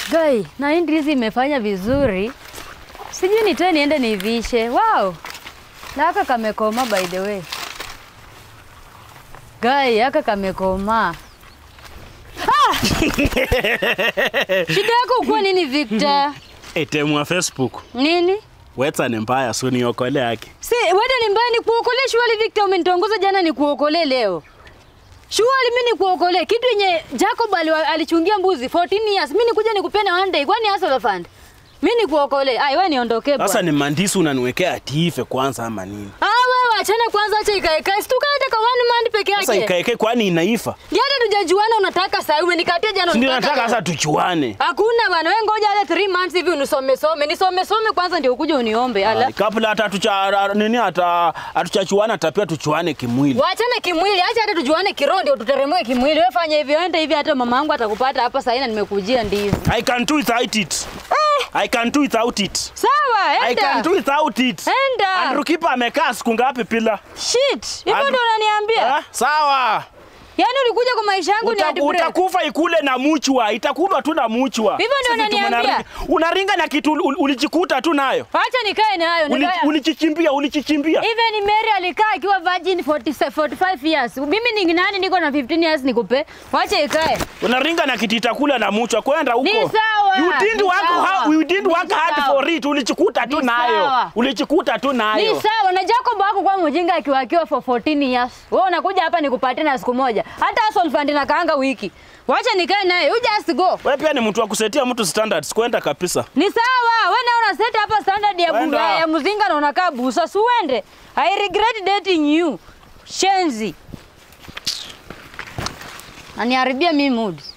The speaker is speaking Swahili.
Gai, na hii ndizi imefanya vizuri. Sijui nitoe niende nivishe. Wow. Na haka kamekoma by the way. Gai, haka kamekoma. Ah! Shida yako ukuwa nini Victor? Etemwa Facebook. Nini? Wetsa ni mbaya so niokole yake. Si, wede ni mbaya ni kuokolee shughuli Victor umenitongoza jana ni kuokolee leo. Shughuli mimi ni kuokolee kitu yenye Jacob ali, alichungia mbuzi 14 years. Mimi nikuja nikupene one day kwani hasa fund. Mimi ni kuokolee. Ai wewe niondoke bwana. Sasa ni mandisi unaniwekea atiife kwanza ama nini? Ah wewe achana kwanza acha ikae ikae. Situka hata kwa one man peke Sasa yake. ikaeke kwani inaifa? Ndio hata tujajuana unataka sasa umenikatia jana Si ndio unataka nataka leo. sasa tuchuane. Hakuna bwana wewe ngoja hata 3 months hivi unisome some. Nisome some kwanza ndio ukuje uniombe. Ala. Ai, Kabla hata tucha nini hata hatuchachuana hata pia tuchuane kimwili. Wachane kimwili, acha hata tujuane kiroho ndio tuteremke kimwili. Wewe fanya hivyo, enda hivi hata mama yangu atakupata hapa sasa na nimekujia ndizi. I can do without it. I can do without it. Sawa, I can do enda. without it. Enda. Andrew Kipa amekaa siku ngapi pila? Shit. Hivyo Andrew- ndio unaniambia? Ah, Sawa. Yaani ulikuja kwa maisha yangu ni Uta, hadi break. utakufa ikule na muchwa, itakufa tu na muchwa. Hivyo ndio Sisi tu unaniambia? mnaringa- Unaringa na kitu ul- ulijikuta tu nayo. Acha nikae nayo. Uli- nikae- Ulichichimbia, ulichichimbia. Even Mary alikaa akiwa virgin 40, 45 years. Mimi ni nani niko na 15 years nikupe. Wacha ikae. Unaringa na kitu itakula na muchwa kwenda huko. Ni sawa, You didn't ni work sawa. hard, you didn't Ni work hard sawa. for it. Ulichikuta tu Ni nayo. sawa. Ulichikuta tu Ni nayo. sawa na Jacob wako kwa mjinga akiwa akiwa for 14 years. Wewe unakuja hapa nikupatie na siku moja. Hata hustle fund na kaanga wiki. Wacha nikae naye. You just go. Wewe pia ni mtu wa kusetia mtu standards kwenda kabisa. Ni sawa, wewe na una set hapa standard ya Wenda. bunga ya mzinga na unakaa busa, si uende. I regret dating you. Shenzi. Aniharibia mimi mood.